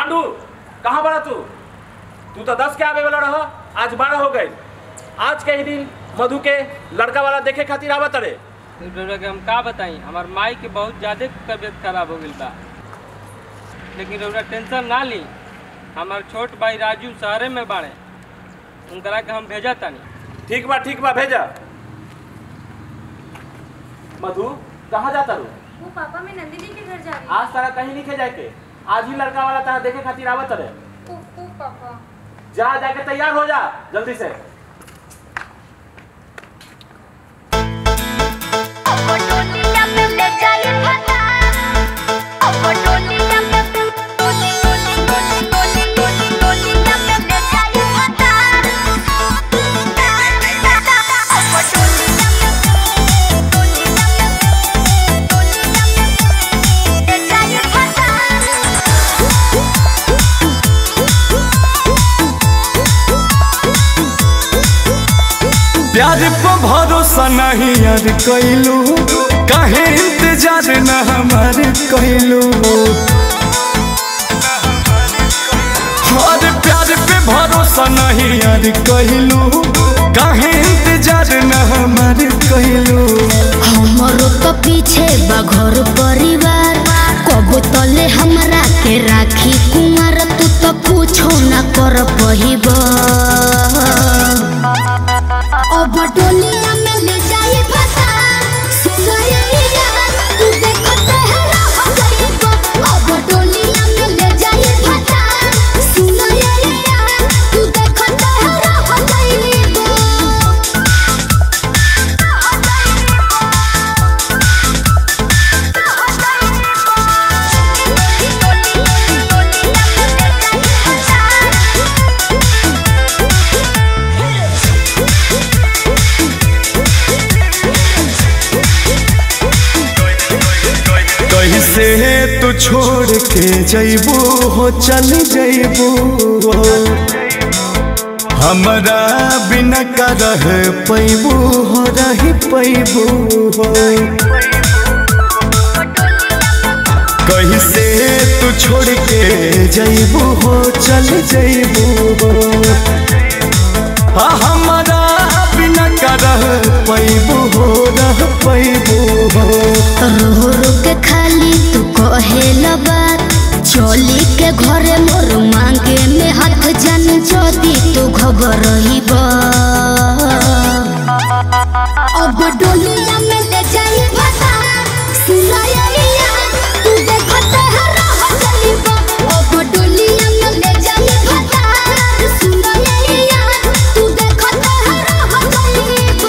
पांडू कहाँ बड़ा तू तू तो दस के आवे वाला रह आज बारह हो गए आज के ही दिन मधु के लड़का वाला देखे खातिर आवत रे रउरा के हम का बताई हमार माई के बहुत ज्यादा तबीयत खराब हो गई बा लेकिन रउरा टेंशन ना ली हमार छोट भाई राजू शहरे में बाड़े उनकरा के हम भेजा तानी ठीक बा ठीक बा भेजा मधु कहाँ जाता रू वो पापा मैं नंदिनी के घर जा रही आज तारा कहीं नहीं जाए के आज ही लड़का वाला तारा देखे खातिर आवत रे हूँ उफ, उफ, पापा जा जाके तैयार हो जा जल्दी से Oportunidad me le cae fatal. Oportunidad me Oportunidad me le cae fatal. Oportunidad me le cae fatal. प्यार पर भरोसा नहीं यार कैलू काहे इंतजार न हमार कैलू और प्यार पे भरोसा नहीं यार कैलू काहे इंतजार न हमार कैलू हमरो तो पीछे बा घर परिवार कबो तले हमरा के राखी कुमार तू तो कुछो ना कर पहिब अब डोलिया में ले जाए फसा सुनैया तू देखते है रह जाइब अब डोलिया में ले जाए फसा सुनैया तू देखते है रह जाइब कैसे तू छोड़ के जैबू हो चल जैबू हमरा बिना का रह पैबू हो रही पैबू हो कैसे तू छोड़ के जैबू हो चल जैबू हो आ हमरा बिना का रह पैबू हो रह पैबू हो रो रो के खाली तू कहेल बात चली के घरे मोर मांगे में हाथ जान जदी तू खबर रहीब अब डोलिया में ले जाई फसा सुनाया तू देखते है रह जाइब अब डोलिया में ले जाई फसा सुनाया तू देखते है रह जाइब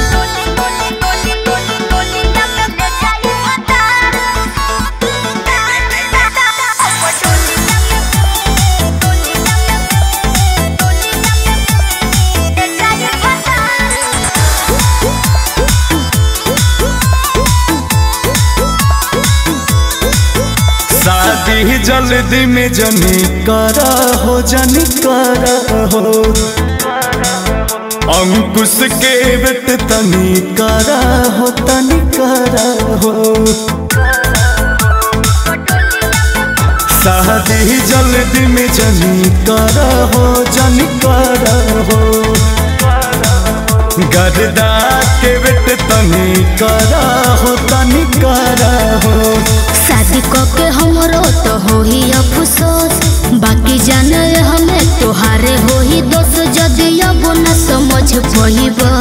शादी जल्दी में जनी करा हो जनी करा हो अंकुश के बेट तनी करा हो तनी करा हो शादी जल्दी में जनी करा हो जनी करा हो गरदा के बेट तनी करा हो तनी करा हो शादी क के हमरो तो होही अफसोस बाकी जाने हमें तोहारे होही दोस्त जदि अब न समझ पइब